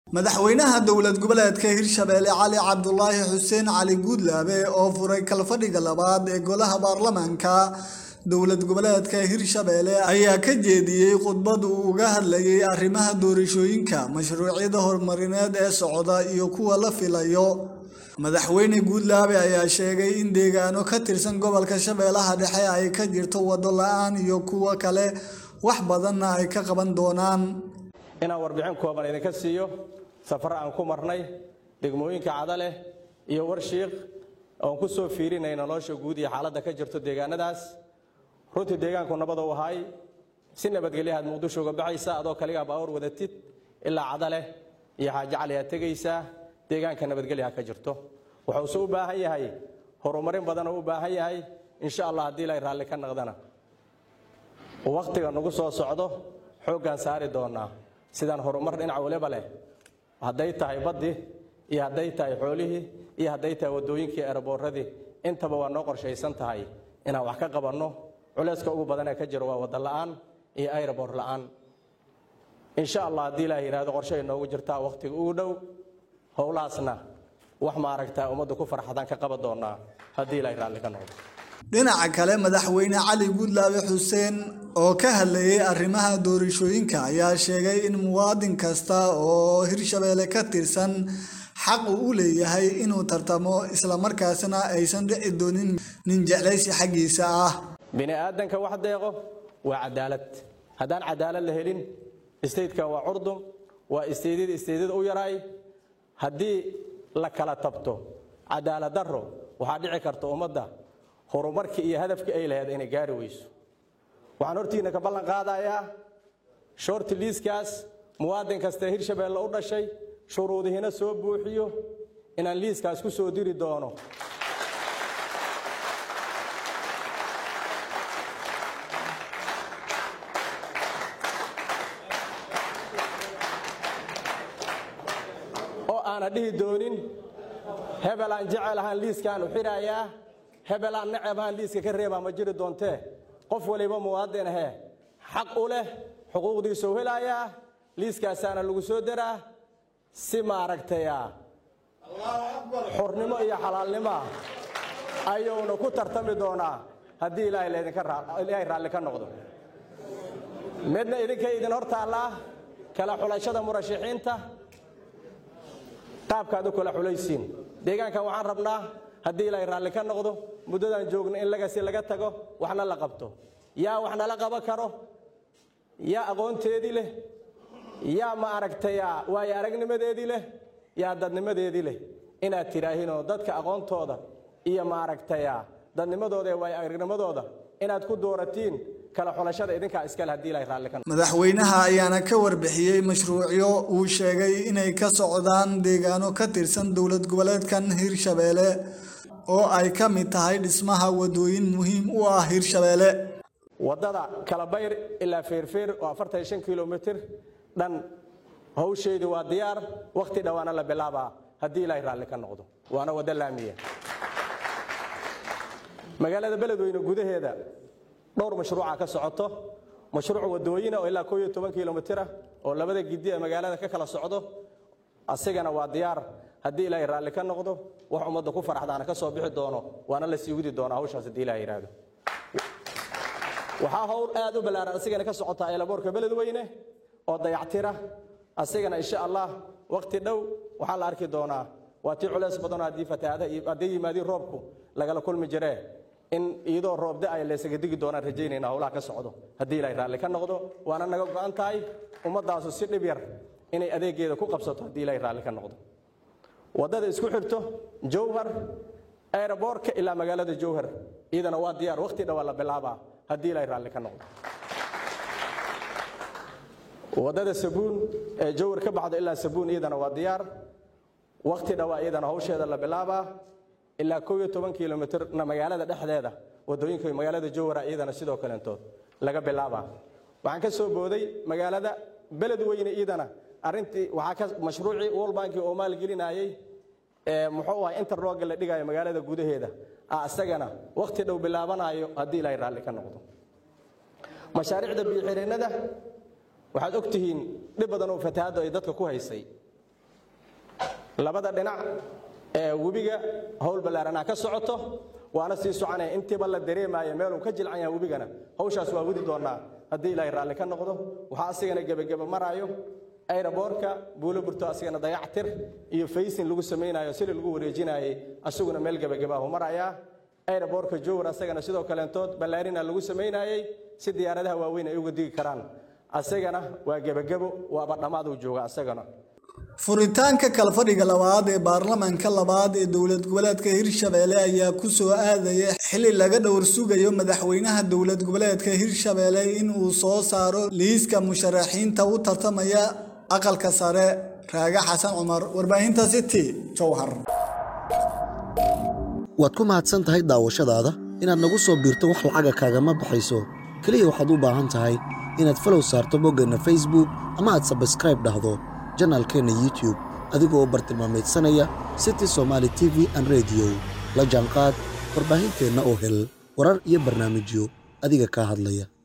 madaxweynaha dowlad goboleedka hirshabeelle cali cabdulaahi xuseen cali guudlaabe oo furay kalfadhiga labaad ee golaha baarlamaanka dowlad goboleedka hirshabeelle ayaa ka jeediyey khudbad uu uga hadlayay arrimaha doorashooyinka mashruucyada horumarineed ee socda iyo kuwa la filayo madaxweyne guudlaabe ayaa sheegay in deegaano ka tirsan gobolka shabeellaha dhexe ay ka jirto waddo la-aan iyo kuwo kale wax badanna ay ka qaban doonaan inaan warbixin kooban idinka siiyo safar aan ku marnay degmooyinka cadaleh iyo warshiiq oon ku soo fiirinay nolosha guud iyo xaaladda ka jirto deegaanadaas runtii deegaanku nabad u ahay si nabadgelyahaad muqdisho uga baxaysa adoo kaligaa baawar wadatid ilaa cadaleh iyo xaaji cali aad tegaysaa deegaanka nabadgelyaha ka jirto wuxuuse u baahan yahay horumarin badan oo u baahan yahay insha allah haddii ilay raalli ka naqdana wakhtiga nagu soo socdo xooggaan saari doonaa sidaan horumar dhinac waliba leh hadday tahay baddii iyo hadday tahay xoolihii iyo hadday tahay waddooyinkii eeraboorradii intaba waa noo qorshaysan tahay inaan wax ka qabanno culayska ugu badanee ka jiro waa wadda la'aan iyo aeroboor la'aan insha allah haddii ilaah yidhaahdo qorshay noogu jirtaa wakhtiga ugu dhow howlahaasna wax maaragtaa ummadda ku farxadaan ka qaban doonaa haddii ilaahay raalli ka noqdo dhinaca kale madaxweyne cali guudlaabe xuseen oo ka hadlayay arrimaha doorashooyinka ayaa sheegay in muwaadin kasta oo hirshabeelle ka tirsan xaq uu u leeyahay inuu tartamo islamarkaasna aysan dhici doonin nin jeclaysi xaggiisa ah bini aadanka wax deeqo waa cadaalad haddaan cadaalad la helin istaydka waa curdum waa istaydyada istaydyada u yaraay haddii la kala tabto cadaalad darro waxaa dhici karta ummadda horumarkii iyo hadafkii ay lahayd inay gaari weyso waxaan hortiina ka ballan qaadayaa shorti liiskaas muwaadin kastee hirshabeelle u dhashay shuruudihiina soo buuxiyo inaan liiskaas ku soo diri doono oo aana dhihi doonin hebel aan jecel ahaan liiskaan u xidhayaa hebel aan necab ahaan liiska ka reebaa ma jiri doontee qof waliba muwaadin ahee xaq u leh xuquuqdiisuu helayaa liiskaasaana lagu soo daraa si maaragtaya xurnimo iyo xalaalnimoa ayuuna ku tartami doonaa haddii ilaahay laydinkailaahay raalli ka noqdo midna idinka idin hor taallaa kala xulashada murashaxiinta qaabkaad u kala xulaysiin deegaankan waxaan rabnaa haddii ilaahay raalli ka noqdo muddadaan joogno in lagasi laga tago waxna la qabto yaa wax nala qaban karo yaa aqoonteedii leh yaa ma aragtaya waayo aragnimadeedii leh yaa dadnimadeedii leh inaad tidhaahinoo dadka aqoontooda iyo maaragtaya dadnimadooda ee waayo aragnimadooda inaad ku dooratiin kala xulashada idinkaa iskale haddii ilahay raalli ka noqdo madaxweynaha ayaana ka warbixiyey mashruucyo uu sheegay inay ka socdaan deegaano ka tirsan dowlad goboleedkan hirshabeelle oo ay ka mid tahay dhismaha wadooyin muhiim u ah hirshabeelle waddada kalabayr ilaa feerfeer oo afartan shan kilomitir dhan hawsheedii waa diyaar wakhti dhowaana la bilaabaa haddii ilaahay raalli ka noqdo waana waddo laamiya magaalada beledweyne gudaheeda dhowr mashruuca ka socoto mashruuc wadooyina oo ilaa koo iyo toban kilomitira oo labada gidi ee magaalada ka kala socdo asigana waa diyaar haddii ilaahay raalli ka noqdo wax ummadda ku faraxdaana ka soo bixi doono waana la sii widi doonaa hawshaas haddii ilahay yidhaahdo waxaa howl aad u ballaaran asigana ka socota eelaboorka beledweyne oo dayactira asigana insha allah wakhti dhow waxaa la arki doonaa waa tii culays badanoo haddii fatahaada haddii yimaadiin roobku lagala kulmi jiree in iyadoo roobda ay laysaga digi doonaan rajaynayna howlaha ka socdo haddii ilaahay raalli ka noqdo waana naga go'an tahay ummaddaasu si dhib yar inay adeegeeda ku qabsato haddii ilaahay raalli ka noqdo waddada isku xirto jowhar aeroboorka ilaa magaalada jowhar iyadana waa diyaar wakhti dhowaa la bilaabaa haddii ilaahay raalli ka noqdo waddada sabuun ee jowhar ka baxdo ilaa sabuun iyadana waa diyaar wakhti dhowaa iyadana hawsheeda la bilaabaa ilaa kow iyo toban kilomitirna magaalada dhexdeeda waddooyinka magaalada jowhara iyadana sidoo kaleentood laga bilaabaa waxaan ka soo booday magaalada beledweyne iyadana arrintii waxaa ka mashruucii world banki oo maalgelinayay ee muxuu ahay interlogga la dhigayo magaalada gudaheeda ah isagana wakhti dhow bilaabanayo haddii ilaahay raalli ka noqdo mashaariicda biyo-xireennada waxaad og tihiin dhib badan oo fatahaaddu ay dadka ku haysay labada dhinac ee webiga howl ballaaranaa ka socoto waana sii soconaya intiiba la dareemaayo meeluu ka jilcan yahay webigana hawshaas waa wadi doonaa haddii ilaahay raalli ka noqdo waxaa asigana gebageba maraayo ayraboorka buulo burto asigana dayactir iyo faysin lagu samaynayo sili lagu wareejinaayey asaguna meel gebagabaahu marayaa ayraboorka jowar asagana sidoo kaleentood ballaarina lagu samaynayey si diyaaradaha waaweyn ay uga digi karaan asagana waa gebagebo waaba dhammaad uu jooga asagana furitaanka kalfadhiga labaad ee baarlamaanka labaad ee dowlad goboleedka hirshabeelle ayaa ku soo aadaya xili laga dhowr sugayo madaxweynaha dowlad goboleedka hirshabeelle in uu soo saaro liiska musharaxiinta u tartamaya aqalka sare raaga xasan cumar warbaahinta city jowhar waad ku mahadsan tahay daawashadaada inaad nagu soo biirto wax lacaga kaagama baxayso keliya waxaad u baahan tahay inaad falow saarto boggeenna facebook ama aad sabskraib dhahdo janaalkeenna youtube adigoo bartilmaamaydsanaya city somaali t v an rediyo la jaanqaad warbaahinteenna oo hel warar iyo barnaamijyo adiga kaa hadlaya